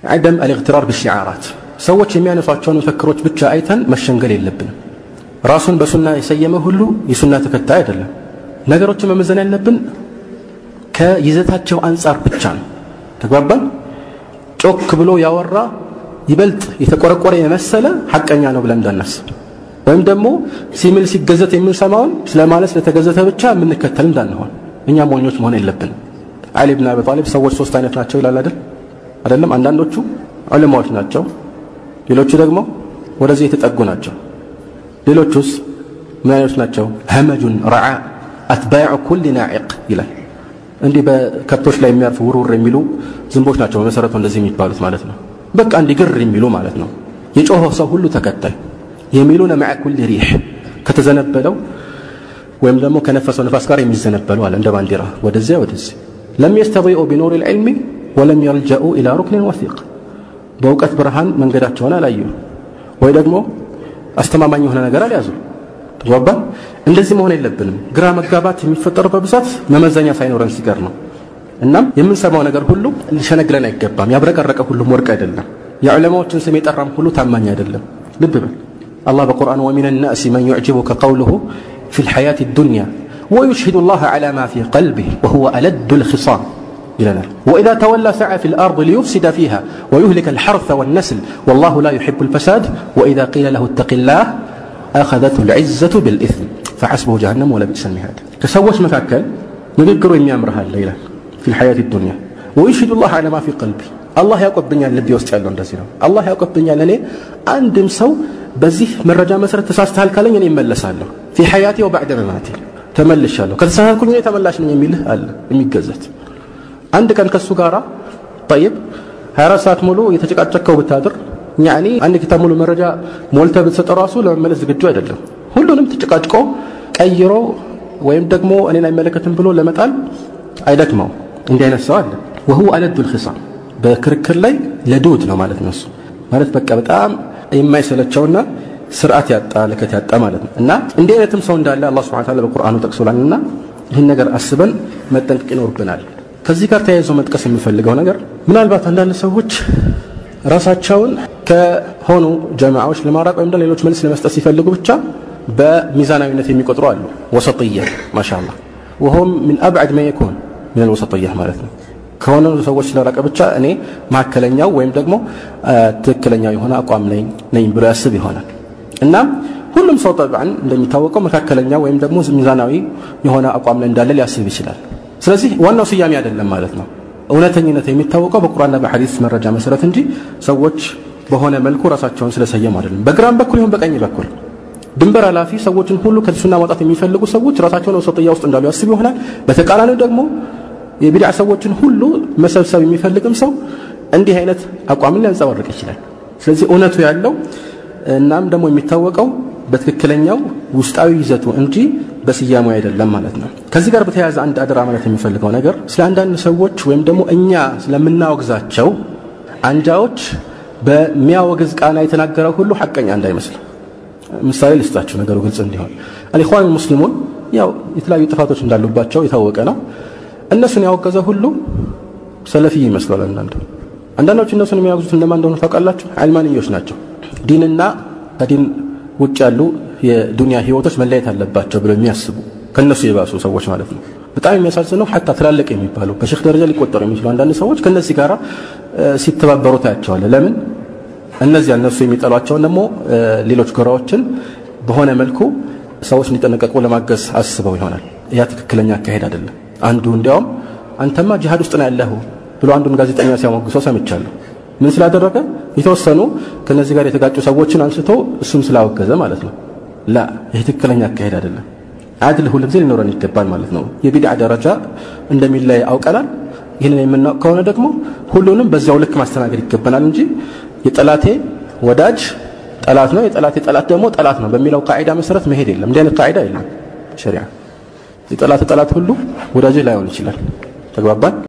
عدم الاغترار بالشعارات ሰዎች የሚያነሷቸውን መፈክሮች ብቻ አይተን መሸንገል የለብንም ራሱን በሱና የሰየመ ሁሉ የሱና ተከታይ አይደለም ነገሮችን መመዘን ያለብን ከይዘታቸው አንጻር ብቻ ነው ተግባባን ጮክ ብሎ ያወራ ይበልጥ የተቆረቆረ የመሰለ ሐቀኛ ነው ብለን እንዳናስብ ወይም ደግሞ ሲምል ሲገዘት የምንሰማውን ስለማለት ስለተገዘተ ብቻ የምንከተል እንዳንሆን እኛ ሞኞች መሆን የለብንም አሊ ብን አቢ ጣሊብ ሰዎች ሶስት አይነት ናቸው ይላል አይደል አይደለም አንዳንዶቹ ዑለማዎች ናቸው ሌሎቹ ደግሞ ወደዚህ የተጠጉ ናቸው ሌሎቹስ ምን አይነት ናቸው ሀመጁን ረዓ አትባዕ ኩል ናዕቅ ይላል እንዲህ በከብቶች ላይ የሚያርፉ ውርውር የሚሉ ዝንቦች ናቸው በመሰረቱ እንደዚህ የሚባሉት ማለት ነው በቃ እንዲህ ግር የሚሉ ማለት ነው የጮኸው ሰው ሁሉ ተከታይ የሚሉነ መዐ ኩል ሪሕ ከተዘነበለው ወይም ደግሞ ከነፈሰው ነፋስ ጋር የሚዘነበሉ አለ እንደ ባንዲራ ወደዚያ ወደዚህ ለም የስተضيኡ ቢኑር ልዕልሚ ወለም የልጀኡ ኢላ ሩክንን ወሲቅ በእውቀት ብርሃን መንገዳቸውን አላዩ ወይ ደግሞ አስተማማኝ የሆነ ነገር አልያዙ ተግባባ እንደዚህ መሆን የለብንም ግራ መጋባት የሚፈጠረው በብዛት መመዘኛ ሳይኖረን ሲቀር ነው እናም የምንሰማው ነገር ሁሉ ሊሸነግለን አይገባም ያብረቀረቀ ሁሉም ወርቅ አይደለም የዑለማዎችን ስም የጠራም ሁሉ ታማኝ አይደለም ልብ በል الله بقرآن ومن الناس من يعجبك قوله في الحياة الدنيا ويشهد الله على ما في قلبه وهو ألد الخصام إلى وإذا تولى سعى في الأرض ليفسد فيها ويهلك الحرث والنسل والله لا يحب الفساد وإذا قيل له اتق الله أخذته العزة بالإثم فحسبه جهنم ولا بئس المهاد كسوش مكاكل نذكر إن يامرها الليلة في الحياة الدنيا ويشهد الله على ما في قلبي الله ያውቅብኛል ልቤ ውስጥ ያለው እንደዚህ ነው አላህ ያውቅብኛል እኔ አንድም ሰው በዚህ መረጃ መሰረት ተሳስተሃል ካለኝ እኔ እመለሳለሁ ፊ ሐያቴ ወባዕደ መማቴ ተመልሻለሁ ከተሳሳትኩኝ እኔ ተመላሽ ነኝ የሚልህ አለ የሚገዘት አንድ ቀን ከሱ ጋራ ጠይብ 24 ሰዓት ሙሉ የተጨቃጨከው ብታድር ያኒ አንድ ኪታብ ሙሉ መረጃ ሞልተ ብትሰጠው ራሱ ለመመለስ ዝግጁ አይደለም ሁሉንም ተጨቃጭቆ ቀይሮ ወይም ደግሞ እኔን አይመለከትም ብሎ ለመጣል አይደክመው እንዲህ አይነት ሰው አለ ወሁ አለዱ ልክሳም በክርክር ላይ ለዱድ ነው ማለት ነው እሱ ማለት በቃ በጣም የማይሰለቸውና ስርዓት ያጣ ለከት ያጣ ማለት ነው እና እንዲህ አይነትም ሰው እንዳለ አላህ ስብሐ ተዓላ በቁርአኑ ጠቅሶላልና ይህን ነገር አስበን መጠንቀቅ ይኖርብናል ከዚህ ጋር ተያይዞ መጥቀስ የምፈልገው ነገር ምናልባት አንዳንድ ሰዎች ራሳቸውን ከሆኑ ጀማዓዎች ለማራቅ ወይም ሌሎች መልስ ለመስጠት ሲፈልጉ ብቻ በሚዛናዊነት የሚቆጥሩ አሉ ወሰጥያ ማሻአላ ወሆም ምን አብዓድ ማ የኩን ምን አልወሰጥያ ማለት ነው ከሆነ ሰዎች ስለራቀ ብቻ እኔ መካከለኛው ወይም ደግሞ ትክክለኛው የሆነ አቋም ነኝ ነኝ ብሎ ያስብ ይሆናል እናም ሁሉም ሰው ጠብዓን እንደሚታወቀው መካከለኛ ወይም ደግሞ ሚዛናዊ የሆነ አቋም ላይ እንዳለ ሊያስብ ይችላል ስለዚህ ዋናው ስያሜ አይደለም ማለት ነው እውነተኝነት የሚታወቀው በቁርአንና በሐዲስ መረጃ መሰረት እንጂ ሰዎች በሆነ መልኩ ራሳቸውን ስለሰየሙ አይደለም በግራም በኩል ይሁን በቀኝ በኩል ድንበር ኃላፊ ሰዎችን ሁሉ ከሱና ማውጣት የሚፈልጉ ሰዎች ራሳቸውን ወሰጥያ ውስጥ እንዳሉ ያስብ ይሆናል በተቃራኒው ደግሞ የቢድዓ ሰዎችን ሁሉ መሰብሰብ የሚፈልግም ሰው እንዲህ አይነት አቋምን ሊያንጸባርቅ ይችላል ስለዚህ እውነቱ ያለው እናም ደግሞ የሚታወቀው በትክክለኛው ውስጣዊ ይዘቱ እንጂ በስያሜው አይደለም ማለት ነው ከዚህ ጋር በተያያዘ አንድ አደራ ማለት የሚፈልገው ነገር ስለ አንዳንድ ሰዎች ወይም ደግሞ እኛ ስለምናወግዛቸው አንጃዎች በሚያወግዝ ቃና የተናገረው ሁሉ ሐቀኛ እንዳይመስል ምሳሌ ልስጣችሁ ነገሩ ግልጽ እንዲሆን አልኢኽዋን ሙስሊሙን ያው የተለያዩ ጥፋቶች እንዳሉባቸው የታወቀ ነው እነሱን ያወገዘ ሁሉ ሰለፊ ይመስላል አንዳንዱ አንዳንዶች እነሱን የሚያወግዙት እነማን እንደሆኑ ታውቃላችሁ አልማንዮች ናቸው ዲንና ከዲን ውጭ ያሉ የዱንያ ህይወቶች መለየት አለባቸው ብለው የሚያስቡ ከነሱ የባሱ ሰዎች ማለት ነው በጣም የሚያሳዝነው ሐታ ትላልቅ የሚባሉ በሼክ ደረጃ ሊቆጠሩ የሚችሉ አንዳንድ ሰዎች ከነዚህ ጋር ሲተባበሩ ታያቸዋለ ለምን እነዚያ እነሱ የሚጠሏቸውን ደግሞ ሌሎች ጎራዎችን በሆነ መልኩ ሰዎች እንዲጠነቀቁ ለማገዝ አስበው ይሆናል ያ ትክክለኛ አካሄድ አይደለም አንዱ እንዲያውም አንተማ ጂሃድ ውስጥ ነው ያለሁ ብሎ አንዱን ጋዜጠኛ ሲያሞግሰው ሰምቻለሁ ምን ስላደረገ የተወሰኑ ከነዚህ ጋር የተጋጩ ሰዎችን አንስቶ እሱም ስላወገዘ ማለት ነው ላ ይህ ትክክለኛ አካሄድ አይደለም አድል ሁሉ ጊዜ ሊኖረን ይገባል ማለት ነው የቢድዓ ደረጃ እንደሚለይ አውቀናል ይህንን የምናውቅ ከሆነ ደግሞ ሁሉንም በዚያው ልክ ማስተናገድ ይገባናል እንጂ የጠላቴ ወዳጅ ጠላት ነው የጠላቴ ጠላት ደግሞ ጠላት ነው በሚለው ቃዒዳ መሰረት መሄድ የለም እንዲህ አይነት ቃዒዳ የለም ሸሪዓ የጠላት ጠላት ሁሉ ወዳጅህ ላይሆን ይችላል ተግባባን